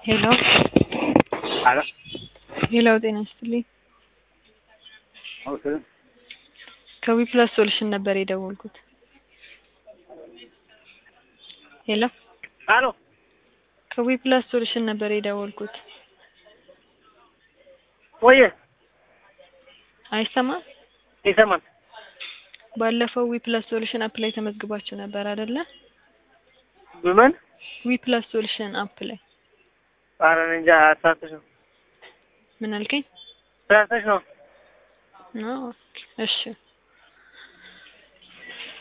ሄሎ አሎ ሄሎ፣ ጤና ይስጥልኝ። ኦኬ ከዊ ፕላስ ሶሉሽን ነበር የደወልኩት። ሄሎ አሎ ከዊ ፕላስ ሶሉሽን ነበር የደወልኩት። ወየ አይሰማም? ይሰማል። ባለፈው ዊ ፕላስ ሶሉሽን አፕ ላይ ተመዝግባችሁ ነበር አይደለ? በምን ዊ ፕላስ ሶሉሽን አፕ ላይ ኧረ እኔ እንጃ ሳተሽ ነው ምን አልከኝ? ሳተሽ ነው ነው እሺ